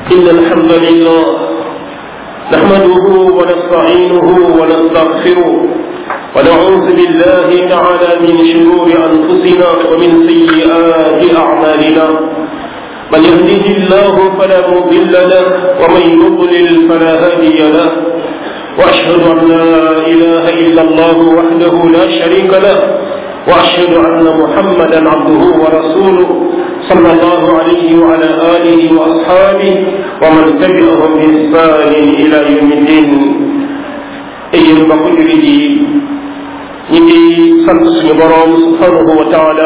إن الحمد لله نحمده ونستعينه ونستغفره ونعوذ بالله تعالى من شرور أنفسنا ومن سيئات أعمالنا من يهده الله فلا مضل له ومن يضلل فلا هادي له وأشهد أن لا إله إلا الله وحده لا شريك له وأشهد أن محمدا عبده ورسوله صلى الله عليه وعلى آله وأصحابه ومن تبعهم بإحسان إلى يوم الدين أيها البقر لي ñi ngi sant suñu boroom subhanahu wa taala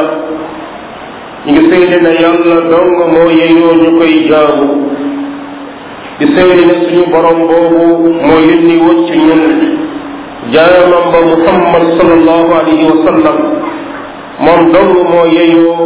ñi ngi seede na yàlla dong moo yeyoo ñu koy jaamu di seede ne suñu boroom boobu moo yónni woon ci ñun jaamam ba muhammad sallallahu alayhi wa sallam moom dong moo yeyoo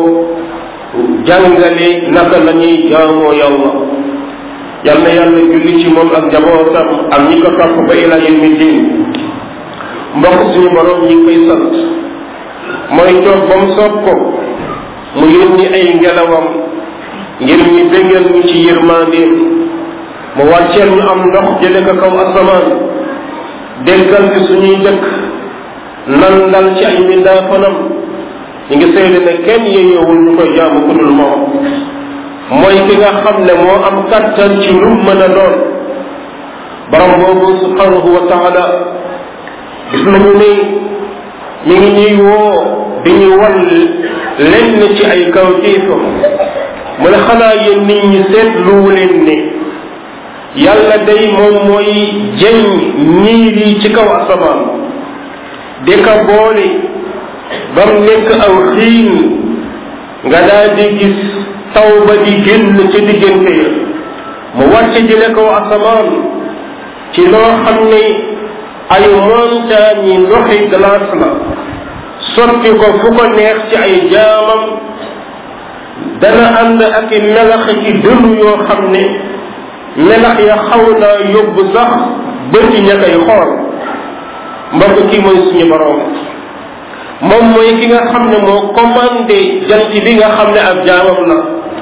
jàngale naka la ñuy jaamoo yàlla yal na yàlla julli ci moom ak njabootam ak ñi ko topp ba ila yawmi din mbokk suñu borom ñi ngi koy sant mooy toog ba mu soob ko mu yónni ay ngelawam ngir ñu bégal ñu ci yërmandeem mu wàcceel ñu am ndox jële ko kaw asamaan déggal ci suñuy dëkk nandal ci ay mbindaafanam ñu ngi seede ne kenn yeyoowul ñu koy jaamu ku dul moom mooy ki nga xam ne moo am kattan ci lu mën a doon borom boobu subhanahu wa taala gis nañu ni mi ngi ñuy woo di ñu wan lenn ci ay kawtéefam mu ne xanaa yéen nit ñi seetluwu leen ne yàlla day moom mooy jëñ niir yi ci kaw asamaan di ka boole ba mu nekk aw xiin nga daal di gis taw ba di génn ca diggante ya mu wàcce jële kaw asamaan ci loo xam ne ay montagne yi ndoxi glace la sotti ko fu ko neex ci ay jaamam dana ànd ak i melax ci dënnu yoo xam ne melax ya xaw naa yóbbu sax bëti ña koy xool mbokk kii mooy suñu borom moom mooy ki nga xam ne moo commandé jant bi nga xam ne ab jaamam la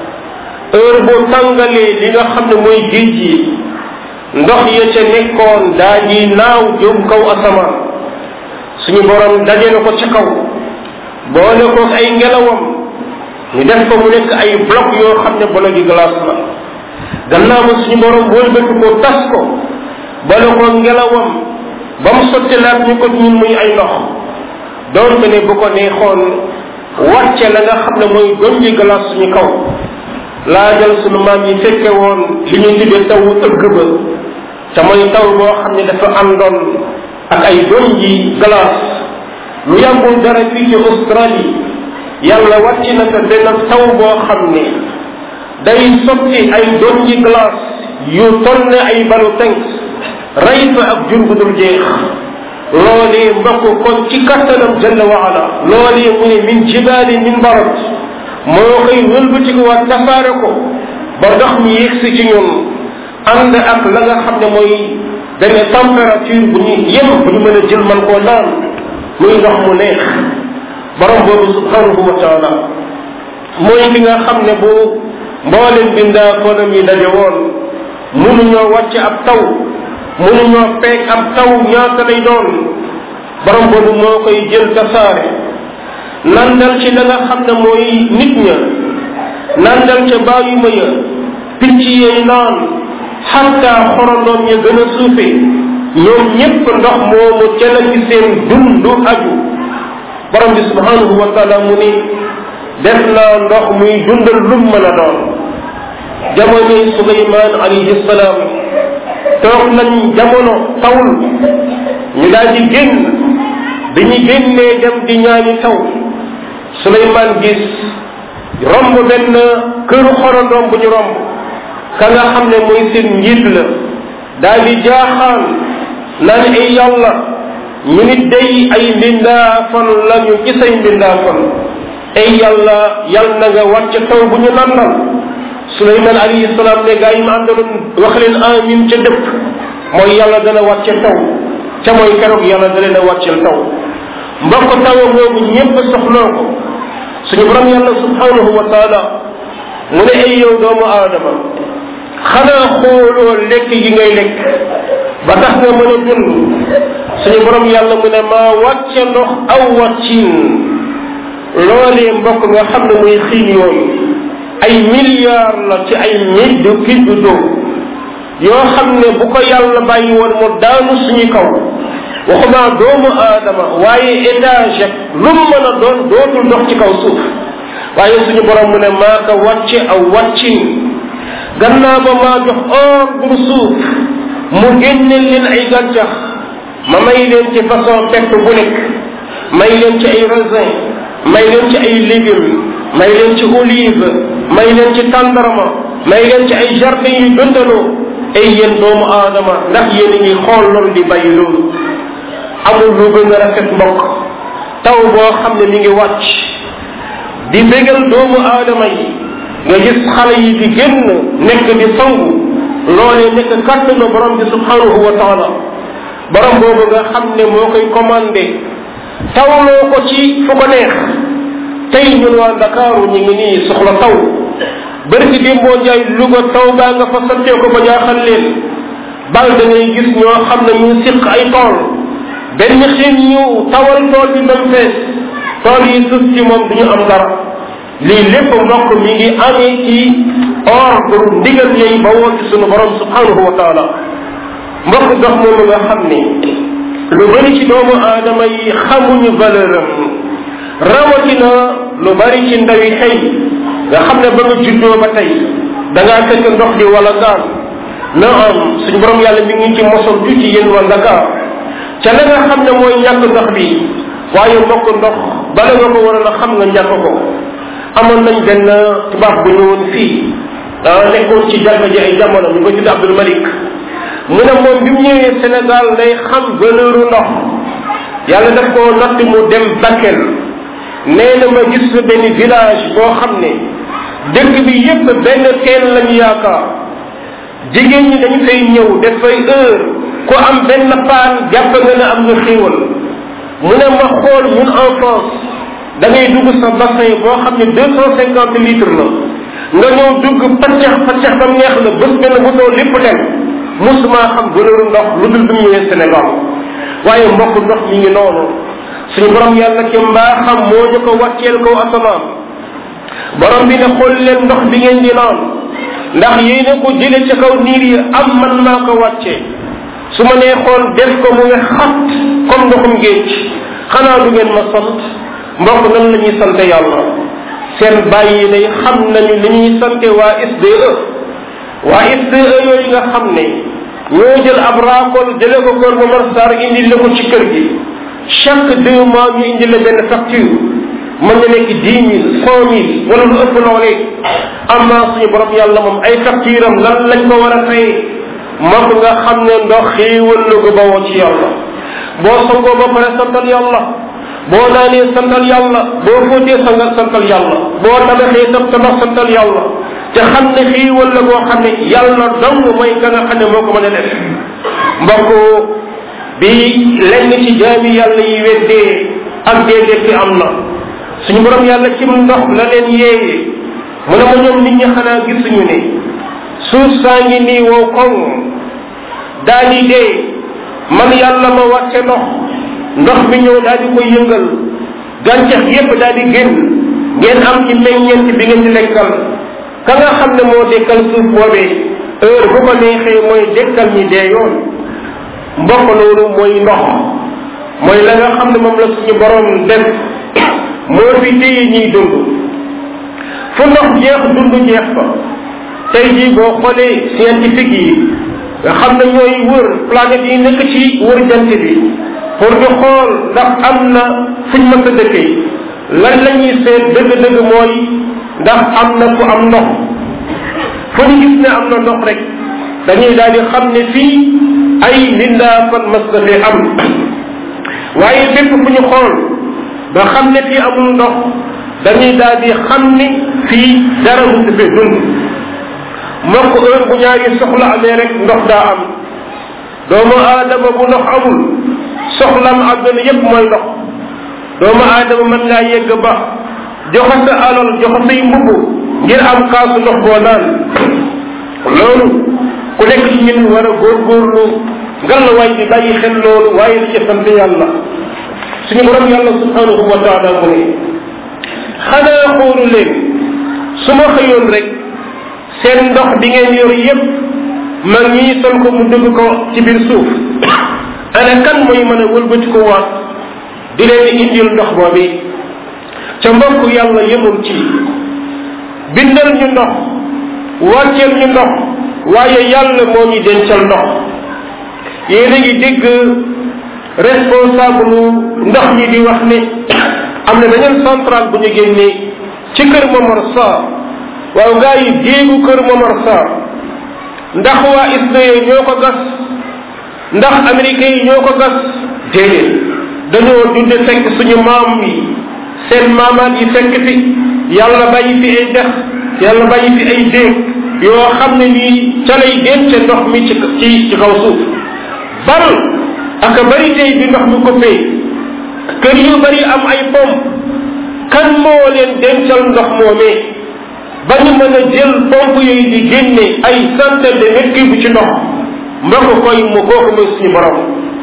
heure boo tàngalee li nga xam ne mooy géej yi ndox ya ca nekkoon daa ji naaw jóg kaw asamaan suñu borom dajale ko ca kaw boole ko ay ngelawam ñu def ko mu nekk ay bloc yoo xam ne bolo gi glace la gannaaw ba suñu borom wëlbati ko tas ko boole ko ngelawam ba mu sotti laat ñu ko ñun muy ay ndox doonte ne bu ko neexoon wàcce la nga xam ne mooy donji glace suñu kaw laajal suñu maam yi fekke woon li ñuy tuddee tawu ëgg ba te mooy taw boo xam ne dafa àndoon ak ay donji glace lu yàggul dara fii ci Australie yàlla wàcc na ko benn taw boo xam ne day sotti ay donji glace yu toll ne ay balu tenk rey fa ak jur bu dul jeex loolee mbokk kon ci kattanam jalla wa ala loolee mu ne min jibaali min barat moo koy wëlbati ko waat tasaare ko ba ndox mi yegsi ci ñun ànd ak la nga xam ne mooy benn température bu ñu yem bu ñu mën a jël man koo naan muy ndox mu neex borom boobu subhanahu wa taala mooy ki nga xam ne bu mboolem bindaa fonam yi daje woon mënuñoo wàcc ab taw mënuñoo peeg ab taw ñaata lay doon borom boobu moo koy jël tasaare nandal ci la nga xam ne mooy nit ña nandal ca bàyyi ma ya picc yey naan xatta xorondoom ya gën a suufe ñoom ñépp ndox moomu ca la ci seen dundu aju borom bi subhanahu wa taala mu ni def naa ndox muy dundal lum mën a doon jamonoy suleymaan alayhi salaam toog nañ jamono tawul ñu daal di génn bi ñu génnee dem di ñaani taw suleymaan gis romb benn këru xorondoom bu ñu romb ka nga xam ne mooy seen njiit la daal di jaaxaan naan ay yàlla ñu nit day ay mbindaafan lañu ci say mbindaafan ay yàlla yal na nga wàcc taw bu ñu nandal suleyman alayhi salaam ne gaa yi ma àndaloon wax leen amin ca dëpp mooy yàlla dana wàcce taw ca mooy keroog yàlla da leen a wàccel taw mbokk taw boobu ñépp soxloo ko suñu borom yàlla subhanahu wa taala mu ne ay yow doomu aadama xanaa xooloo lekk yi ngay lekk ba tax nga mën a dund suñu borom yàlla mu ne maa wàcce ndox aw wàccin loolee mbokk nga xam ne muy xiin yooyu ay milliards la ci ay mille kii d'eau yoo xam ne bu ko yàlla bàyyi woon mu daanu suñu kaw waxuma doomu aadama waaye étage ak lu mu mën a doon dootul dox ci kaw suuf waaye suñu borom mu ne maa ko wàcce aw wàccin gannaaw ba maa jox ordre suuf mu génne leen ay gàncax ma may leen ci façon pett bu nekk may leen ci ay raisin may leen ci ay légumes may leen ci olive may leen ci tàndarma may leen ci ay jardin yu dundaloo ay yéen doomu aadama ndax yéen a ngi xool loolu di bàyyi loolu amul lu gën a rafet mbokk taw boo xam ne mi ngi wàcc di bégal doomu aadama yi nga gis xale yi di génn nekk di sangu loolee nekk kàttanu borom bi subhanahu wa taala borom boobu nga xam ne moo koy commandé tawloo ko ci fu ko neex tey ñun waa Ndakaaru ñu ngi nii soxla taw bari ci démboo njaay Louga taw baa nga fa sottee ko ba jaaxal leen bal da ngay gis ñoo xam ne ñu siq ay tool benn xiin ñu tawal tool bi même fees tool yi suuf ci moom duñu am dara lii lépp mbokk mi ngi amee ci ordre ndigal yooyu ba woo ci sunu borom subhanahu wa taala mbokk dox moomu nga xam ni lu bari ci doomu aadama yi xamuñu valeur am rawatina lu bari ci ndawi xëy nga xam ne ba nga juddoo ba tey da ngaa fekk ndox di wala gaan na am suñu borom yàlla mi ngi ci mosal ju ci yéen waa Dakar ca la nga xam ne mooy ñàkk ndox bi waaye mbokk ndox bala nga ko waroon a xam nga ñàkk ko amoon nañ benn tubaab bu ñëwoon fii ah nekkoon ci jàkka ji ay jamono ñu ko tudd Abdul Malik mu ne moom bi mu ñëwee Sénégal day xam valeur ndox yàlla daf koo natt mu dem Bakel nee na ma gis fa benn village boo xam ne dëkk bi yépp benn teen lañu yaakaar jigéen ñi dañu fay ñëw def fay heure ku am benn paan jàpp nga ne am nga xéewal mu ne ma xool ñun en France da ngay dugg sa bassin boo xam ne deux cent cinquante litres la nga ñëw dugg paccax paccax ba neex la bés benn bouton lépp dem musuma xam valeur ndox lu dul bi mu ñëwee Sénégal waaye mbokk ndox mi ngi noonu suñu borom yàlla ci mbaaxam moo ñu ko wàcceel kaw asamaan borom bi ne xool leen ndox bi ngeen di naan ndax yéene ko jële ci kaw niir yi am man maa ko wàccee su ma nee xool def ko mu ngi xat comme ndoxum géej xanaa du ngeen ma sant mbokk nan la ñuy sante yàlla seen bàyyi day xam nañu li ñuy sante waa SDE waa SDE yooyu nga xam ne ñoo jël ab raakol jële ko kër Momar Sarr indi la ko ci kër gi chaque deux mois ñu indi la benn facture mën na nekk dix mille cent mille wala lu ëpp loolee am naa suñu borom yàlla moom ay facture am lan lañ ko war a fay moom nga xam ne ndox xéewal la ko bawoo ci yàlla boo sangoo ba pare santal yàlla boo naanee santal yàlla boo fóotee sangal santal yàlla boo tabaxee tam tabax santal yàlla te xam ne xéewal la boo xam ne yàlla dong mooy ka nga xam ne moo ko mën a def mbokk bi lenn ci jaami yàlla yi weddee ak déedéet bi am na suñu borom yàlla ci ndox la leen yeeye mu ne ma ñoom nit ñi xanaa gisuñu ne suuf saa ngi nii wow koŋ daal di dee man yàlla ma wàcce ndox ndox mi ñëw daal di koy yëngal gàncax yépp daal di génn ngeen am ci meññeent bi ngeen di lekkal ka nga xam ne moo dekkal suuf boobee heure bu ko neexee mooy dekkal ñi dee yoon mbokk loolu mooy ndox mooy la nga xam ne moom la suñu borom def moo fi téye ñiy dund fu ndox jeex dund jeex fa tey jii boo xoolee scientifique yi nga xam ne ñooy wër planète yi nekk ci wër jant bi pour ñu xool ndax am na fuñ mën a dëkkee lan la ñuy seet dëgg-dëgg mooy ndax am na fu am ndox fu ñu gis ne am na ndox rek dañuy daal di xam ne fii ay lindaa fan mas na fee am waaye bépp fu ñu xool ba xam ne fii amul ndox dañuy daal di xam ni fii dara mu fee dund mbokk heure bu ñaari soxla amee rek ndox daa am doomu aadama bu ndox amul soxlam àdduna yépp mooy ndox doomu aadama mën ngaa yegg ba joxe sa alal joxe say mbubb ngir am kaasu ndox boo naan loolu ku nekk ci ñun war a góorgóorlu ngallaawaay di bàyyi xel loolu waaye di ca sant yàlla suñu borom yàlla subhanahu wa taala mu ne xanaa xoolu leen su ma xëyoon rek seen ndox bi ngeen yor yépp mag ñii sol ko mu dugg ko ci biir suuf ana kan mooy mën a wëlbati ko waat di leen indil ndox boobi ca mbokk yàlla yemul ci bindal ñu ndox wàcceel ñu ndox waaye yàlla moo ñu dencal ndox yéen a ngi dégg responsable ndox ñi di wax ne am na beneen centrale bu ñu génnee ci kër Momar Sarr waaw gaa yi géegu kër Momar Sarr ndax waa Israël ñoo ko gas ndax américains yi ñoo ko gas déedéet dañoo dunde fekk suñu maam yi seen maamaat yi fekk fi yàlla bàyyi fi ay dex yàlla bàyyi fi ay déeg yoo xam ne nii ca lay denc ndox mi ci ci ci kaw suuf bal aka bari tey bi ndox mi ko fee kër yu bari am ay pompe kan moo leen dencal ndox moomee ba ñu mën a jël pompe yooyu di génne ay centaine de mètres cubes ci ndox mbokk koy mu kooku mooy suñu borom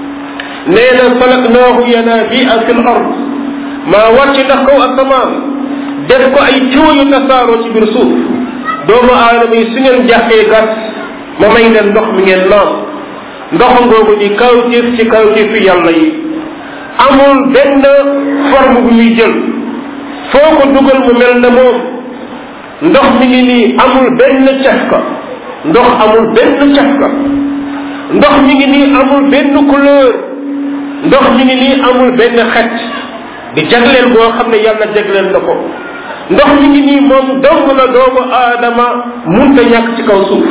nee na salaknaahu yanabia fi l ard maa wàcc ndax kaw asamaan def ko ay ciwo yu tasaaroo ci biir suuf doomu aadama yi su ngeen jàppee gas ma may leen ndox mi ngeen naan ndox ngoogu di kawtéef ci kawtéefi yàlla yi amul benn forme bu muy jël foo ko dugal mu mel na moom ndox mi ngi nii amul benn cafka ndox amul benn cafka ndox mi ngi nii amul benn couleur ndox mi ngi nii amul benn xet di jagleel boo xam ne yàlla jagleel na ko ndox mi ngi nii moom dong la doomu aadama munta ñàkk ci kaw suuf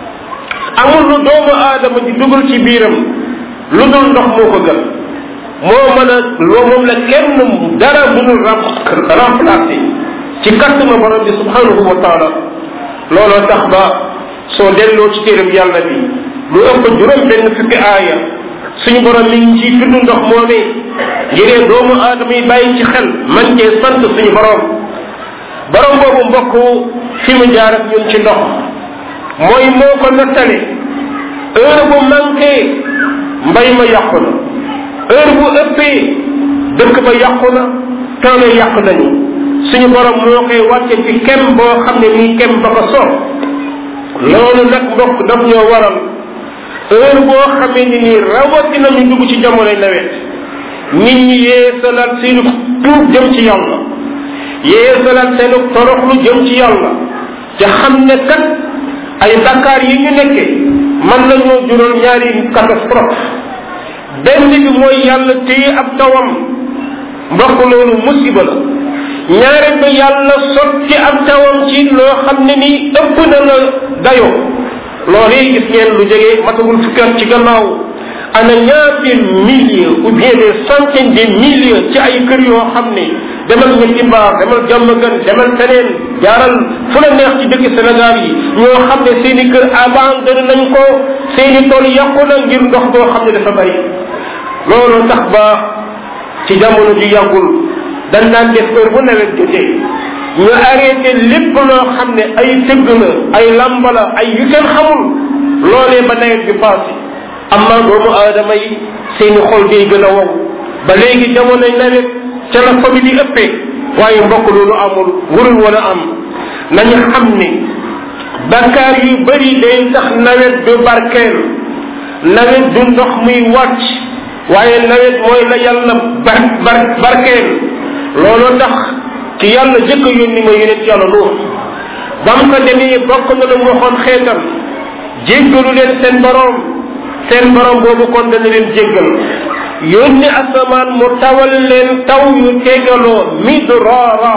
amul lu doomu aadama di dugal ci biiram lu dul ndox moo ko gën moo mën a loo moom la kenn dara mënul remplacer ci kattanu borom bi subhanahu wa taala looloo tax ba soo delloo ci téeram yàlla bi lu ëpp juróom benn fukki aaya suñu borom mi ngi ciy tudd ndox moomee ngiree doomu aadama yi bàyyi ci xel man cee sant suñu borom borom boobu mbokk fi mu jaar ak ñun ci ndox mooy moo ko nattale heure bu manqué mbay ma yàqu na heure bu ëppee dëkk ba yàqu na tool yi yàqu nañu suñu borom moo koy wàcce ci kem boo xam ne nii kem ba ko soob loolu nag mbokk daf ñoo waral heure boo xamee ni nii rawatina ñu dugg ci jamonoy nawet nit ñi yeesalaat seenu tuub jëm ci yàlla yeesalaat seenu toroxlu jëm ci yàlla te xam ne kat ay bakkaar yi ñu nekke mën nañoo jural ñaari catastrophe benn bi mooy yàlla téye ab tawam mbokk loolu musiba la ñaareel ba yàlla sotti ab tawam ci loo xam ne nii ëpp na la dayoo loolu yi gis ngeen lu jege matagul fukki at ci gannaaw ana ñaati milliers ou bien des centaines de milliers ci ay kër yoo xam ne demal ñetti mbaar demal jàmm gën demal feneen jaaral fu la neex ci dëkk Sénégal yi ñoo xam ne seen i kër abandonné nañ ko seen i tool yàqu na ngir ndox boo xam ne dafa bari loolu tax ba ci jamono ji yàggul dañ daan def heure bu nawet jotee ñu arrêté lépp loo xam ne ay tëgg la ay lamba la ay yu kenn xamul loolee ba nawet bi passé amma doomu aadama yi seeni xol day gën a wow ba léegi jamonoy nawet ca la famille yi ëppee waaye mbokk loolu amul warul wala am nañu xam ne bakkaar yu bëri day tax nawet du barkeel nawet du ndox muy wàcc waaye nawet mooy la yàlla bar bar barkeel looloo tax ci yàlla jëkk a yónni ma yonent yàlla nuux bam ko demee bokk na lu mu waxoon xeetam jéggalu leen seen boroom seen boroom boobu kon dana leen jéggal yónni asamaan mu tawal leen taw yu tegaloo midraara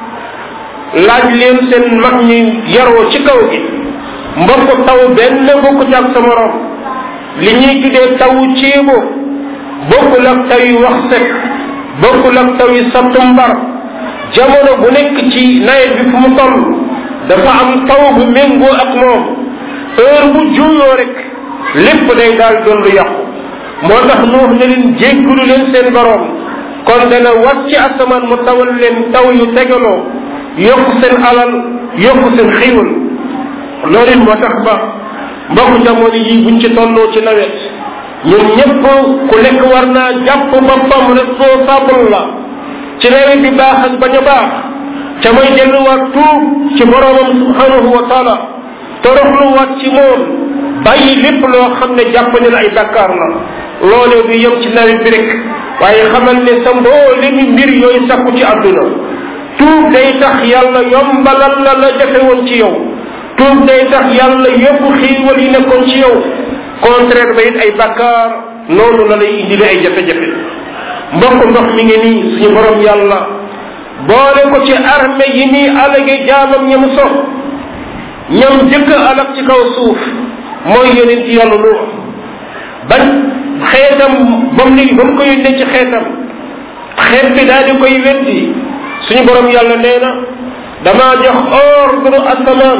laaj leen seen mag ñi yaroo ci kaw gi mbokk taw benn bokkut ak sa morom li ñuy tuddee tawu ceebo bokkul ak taw yu wax set bokkul ak taw yu sattumbar jamono bu nekk ci nawet bi fu mu toll dafa am taw bu méngoo ak moom heure bu juuyoo rek lépp day daal doon lu yàqu moo tax nuux ne leen jéggulu leen seen boroom kon dana wàcc asamaan mu tawal leen taw yu tegaloo yokk seen alal yokk seen xiiwal loolu it moo tax ba mbokk jamono yi buñ ci tolloo ci nawet ñun ñëpp ku nekk war naa jàpp boppam responsable la ci nawet bi baax ak bañ a baax ca mooy delluwaat tuub ci boromam subhanahu wa taala toroxluwaat ci moom bàyyi lépp loo xam ne jàpp ne la ay bakkaar la loolee du yem ci nawet bi rek waaye xamal ne sa mboolemi mbir yooyu sakku ci àdduna tuub day tax yàlla yombalal la la jafe woon ci yow tuub day tax yàlla yóbbu xiiwal yi nekkoon ci yow contraire ba it ay bakkaar noonu la lay indile ay jafe-jafe mbokk ndox mi ngi nii suñu borom yàlla boole ko ci armée yi nii alage jaamam ñam so ñam jëkk alak ci kaw suuf mooy yonent yàlla nuux bañ xeetam bam ni ba mu ko yónnee ci xeetam xeet bi daal di koy weddi suñu borom yàlla nee na damaa jox ordre asamaan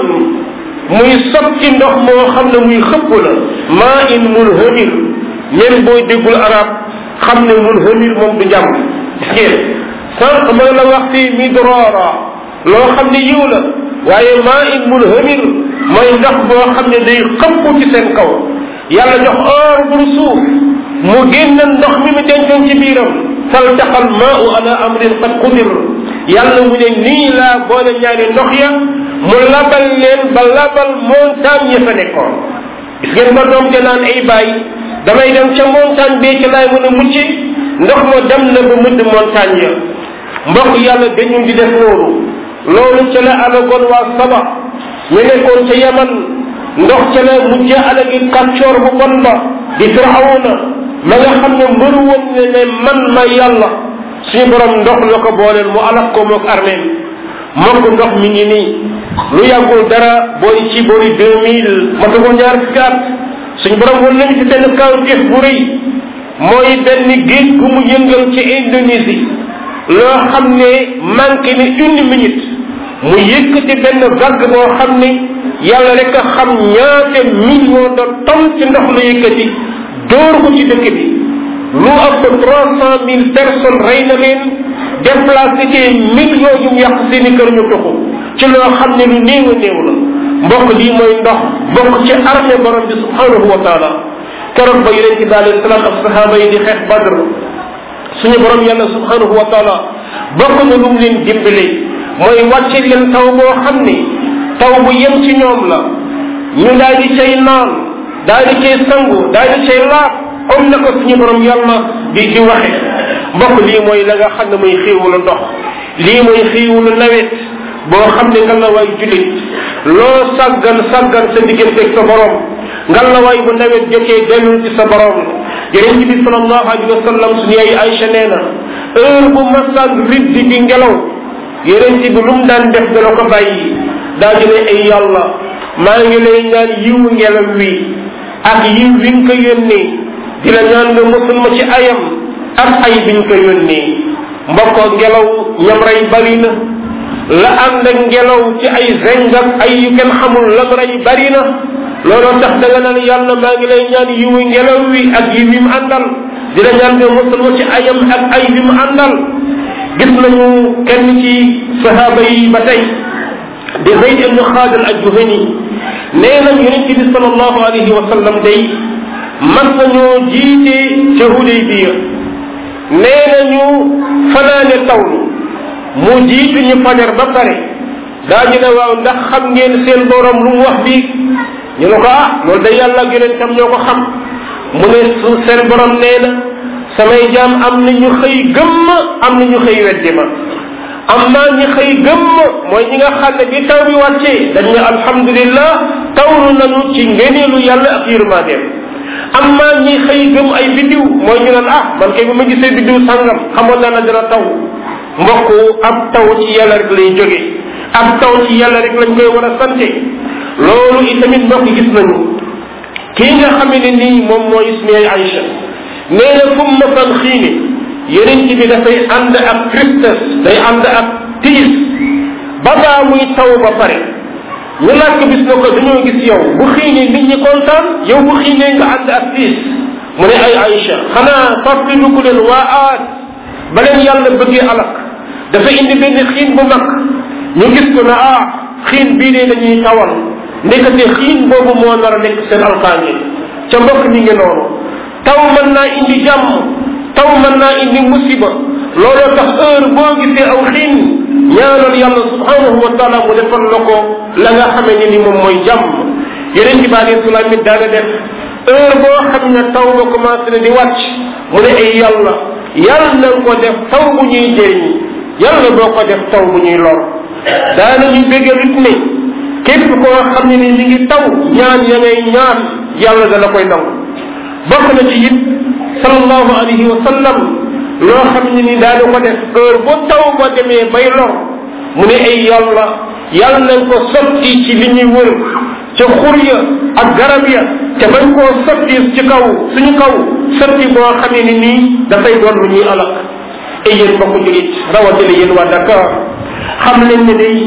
muy sotti ndox moo xam ne muy xëpp la maa in munhamir même booy déggul arab xam ne munhamir moom du jàmm gis ngeen sànq ma la wax fii midrora loo xam ne yiw la waaye maa in munhamir mooy ndox boo xam ne day xëpp ci seen kaw yàlla jox ordre suuf mu génn ndox mi mu dencoon ci biiram faltaqal maau ala amrin qad qudir yàlla mu ne nii laa boole ñaari ndox ya mu labal leen ba labal montagne ya fa nekkoon gis ngeen ba doom ja naan ay bàyyi damay dem ca montagne bee ci laay mën a mucc ndox ma dem na ba mëdd montagne ya mbokk yàlla dañu di def loolu loolu ca la alagoon waa saba ñu nekkoon ca yaman ndox ca la mujj alagi kàccoor bu bon ba di firawna ma nga xam ne mbëru woon ne ne man ma yàlla suñu borom ndox la ko booleel mu alak ko moog armée mbokk ndox mi ngi nii lu yàggul dara booy ci boori deux mille matagul ñaar fukki at suñu borom won nañ ci benn kawtif bu rëy mooy benn géej gu mu yëngal ci Indonésie loo xam ne manqué ni une minute mu yëkkati benn vague boo xam ne yàlla rek a xam ñaate million de tonnes ci ndox la yëkkati dóor ko ci dëkk bi lu ëpp trois cent mille personnes rey na leen déplacé ci millions yu mu yàq seeni kër ñu tuxu ci loo xam ne lu néew a néew la mbokk lii mooy ndox bokk ci armée borom bi subhanahu wa taala keroog ba yonente bi alayhi salaam ak sahaaba yi di xeex badr suñu borom yàlla subhanahu wa taala bokk na lu mu leen dimbale mooy wàcce leen taw boo xam ni taw bu yem ci ñoom la ñu daal di cay naan daal di cay sangu daal di cay laab comme na ko suñu borom yàlla di di waxe mbokk lii mooy la nga xam ne muy xiiwulu ndox lii mooy xiiwulu nawet boo xam ne nga la waay jullit loo sàggan sàggan sa digganteeg sa borom nga la waay bu nawet jotee dellul ci sa borom yonent bi sallallahu alayhi wa sallam suñu ay Aïcha nee na heure bu masaan riddi bi ngelaw yonent bi lu mu daan def dana ko bàyyi daa di ne ay yàlla maa ngi lay ñaan yiwu ngelaw wi ak yiw wi nga ko yónnee di la ñaan nga musul ma ci ayam ak ay biñ ko yónnee mbokkoo ngelaw ñam rey bari na la ànd ak ngelaw ci ay zeng ak ay yu kenn xamul lam rey bari na looloo tax da nga naan yàlla maa ngi lay ñaan yiwu ngelaw wi ak yi wi mu àndal di la ñaan nga musul ma ci ayam ak ay wi mu àndal gis nañu kenn ci sahaaba yi ba tey di Zayd ibnu Xaalid al-Juhani nee na yonente bi sallallahu alayhi wa sallam day mas nañoo jiite ca Hudaybiya nee nañu fanaane tawlu mu jiitu ñu fajar ba pare daañu ne waaw ndax xam ngeen seen borom lu mu wax bii ñu ne ko ah loolu day yàlla ak yonentam ñoo ko xam mu ne su seen borom nee na samay jaam am na ñu xëy gëmm am na ñu xëy weddi ma am naa ñi xëy gëmm mooy ñi nga xam ne bi taw bi wàccee dañ ne alhamdulillah tawlu nañu ci ngeneelu yàlla ak yërmandeem am naa ñi xëy gëm ay biddiw mooy ñu naan ah man kay bu ma gisee biddiw sàngam xamoon naa ne dina taw mbokk ab taw ci yàlla rek lay jóge ab taw ci yàlla rek lañ koy war a sante loolu itamit mbokk gis nañu kii nga xam ne nii moom mooy suñu Aïcha nee na fu mu masaan xiini yeneen bi dafay ànd ak tristesse day ànd ak tiis ba baa muy taw ba pare ñu laaj ko bis na ko dañoo gis yow bu xiinee nit ñi kontaan yow bu xiinee nga ànd ak tiis mu ne ay Aïcha xanaa fàttali ko leen waa aad ba leen yàlla bëggee alak dafa indi benn xiin bu mag ñu gis ko na ah xiin bii de dañuy tawal ndekete xiin boobu moo nar a nekk seen alkaange ca mbokk mi ngi noonu taw mën naa indi jàmm taw mën naa indi musiba looloo tax heure boo gisee aw xiin ñaanal yàlla subhanahu wa taala mu defal la ko la nga xamee ne ni moom mooy jàmm yeneen ci baali salaam it daana def heure boo xam ne taw ba commencé na di wàcc mu ne ay yàlla yàlla na ko def taw bu ñuy jëriñ yàlla boo ko def taw bu ñuy lor daana ñu bégal it ne képp koo xam ne ni mi ngi taw ñaan ya ngay ñaan yàlla dana koy nangu bokk na ci it sallallahu alayhi wa sallam loo xam ne ni daana ko def heure bu taw ba demee bay lor mu ne ay yàlla yàlla nañ ko sotti ci li ñuy wër ca xur ya ak garab ya te bañ koo sotti ci kaw suñu kaw sotti boo xamee ni nii dafay doon lu ñuy alak ay yéen mbokk julit rawatina yéen waa Dakar xam leen ne day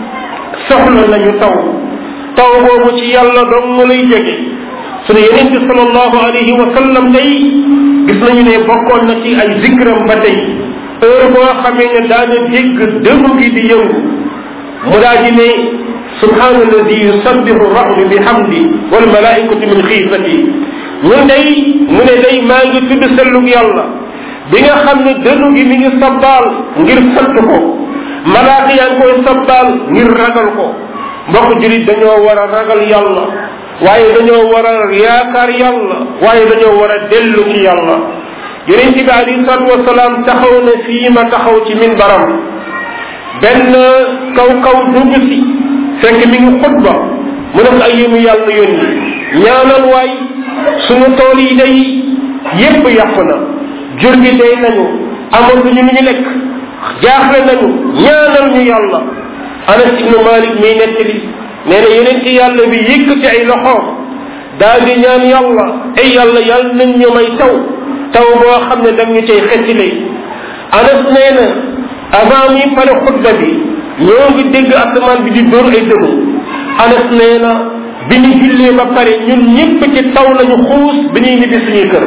soxla nañu taw taw boobu ci yàlla dong mu lay jóge sunu yeneen bi sallallahu alayhi wa sallam day gis nañu ne bokkoon na ci ay zikram ba tey heure boo xamee ne daana dégg dënnu gi di yëngu mu daa di ne subhana alladi yusabbihu rahdu bi hamdi wal malaikatu min xiifati ñun day mu ne day maa ngi tudd sellug yàlla bi nga xam ne dënnu gi mi ngi sabbaal ngir sant ko malaaka yaa ngi koy sabbaal ngir ragal ko mbokk julit dañoo war a ragal yàlla waaye dañoo war a yaakaar yàlla waaye dañoo war a dellu ci yàlla yonente bi alayhi salatu wasalaam taxaw na fii ma taxaw ci min baram benn kaw kaw dugg si fekk mi ngi xutba mu ne ko ay yému yàlla yónni ñaanal waay sunu tool yi day yépp yàqu na jur gi day nañu amatuñu lu ñu lekk jaaxle nañu ñaanal ñu yàlla anas ibnu malik miy nettali nee na yeneen ci yàlla bi yëkkati ay loxoom daal di ñaan yàlla ay yàlla yàlla nañ ñu may taw taw boo xam ne dam ñu cay xettile anas nee na avant mi pare xutba bi ñoo ngi dégg asamaan bi di dóor ay dënu anas nee na bi ñu jullee ba pare ñun ñëpp ci taw lañu xuus bi ñuy ñibbi suñuy kër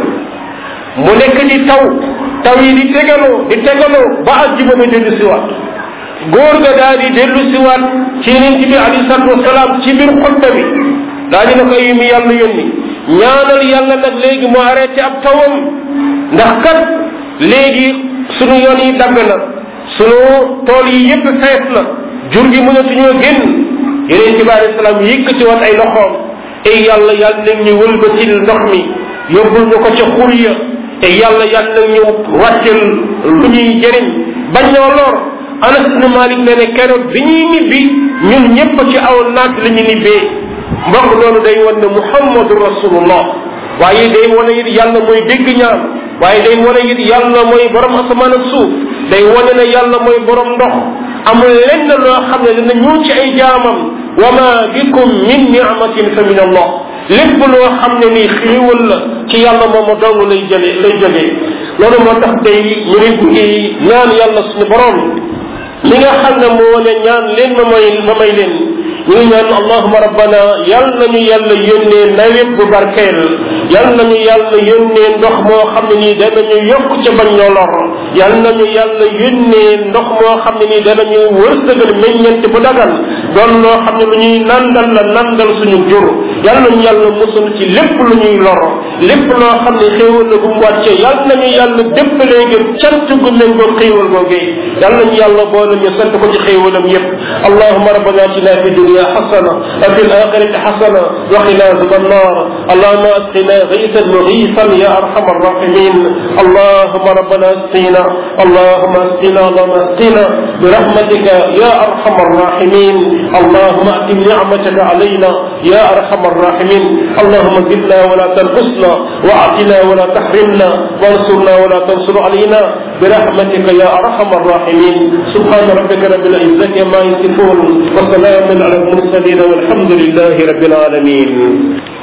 mu nekk di taw taw yi di tegaloo di tegaloo ba àjjuma ba dellu siwaat góor ga daal di dellu siwaat ci yeneen bi alayhi salatu wasalaam ci biir xutba bi daal di na ko yu mi yàlla yónni ñaanal yàlla nag léegi mu arrêté ab tawam ndax kat léegi sunu yoon yi dagg na sunu tool yi yépp fees na jur gi mënatuñoo génn yeneen bi alayhi salaam yëkkati woon ay loxoom ay yàlla yàlla nañ ñu wëlbatil ndox mi yóbbul ñu ko ca xur ya te yàlla yàlla ñu wàccel lu ñuy jëriñ bañ ñoo lor anas ibn malik ne ne keroog bi ñuy ñibbi ñun ñëpp ci aw naat la ñu nibbee mbokk loolu day wan ne muhammadu rasulullah waaye day wane it yàlla mooy dégg ñaan waaye day wane it yàlla mooy borom asamaan ak suuf day wane ne yàlla mooy borom ndox amul lenn loo xam ne dina ñëw ci ay jaamam wa ma bikum min ni'matin fa min allah lépp loo xam ne nii xéewal la ci yàlla moom dong lay jëlee lay jógee loolu moo tax tey ñu ngi ngi ñaan yàlla suñu borom li nga xam ne moo ne ñaan leen ma may ma may leen ñu ngi ñaan allahuma rabbana yal nañu yàlla yónnee nawet bu barkeel yal nañu yàlla yónnee ndox moo xam ne nii danañu yokk ca bañ ñoo lor yal nañu yàlla yónnee ndox moo xam ne nii danañu wërsëgal meññent bu dagal doon loo xam ne lu ñuy nandal la nandal suñu jur yal nañu yàlla musul ci lépp lu ñuy lor lépp loo xam ne xéewal la bu mu wàcce yal nañu yàlla déppalee ngir cant gu méngoo xéewal googee yal nañu yàlla boole ñu sant ko ci xéewalam yépp allahuma rabbana atina fi dunya حسنة وفي الآخرة حسنة وقنا عذاب النار اللهم اسقنا غيثا مغيثا يا أرحم الراحمين اللهم ربنا اسقنا اللهم اسقنا اللهم اسقنا برحمتك يا أرحم الراحمين اللهم أتم نعمتك علينا يا أرحم الراحمين اللهم زدنا ولا تنقصنا وأعطنا ولا تحرمنا وانصرنا ولا تنصر علينا برحمتك يا أرحم الراحمين سبحان ربك رب العزة ما يصفون وسلام على المرسلين والحمد لله رب العالمين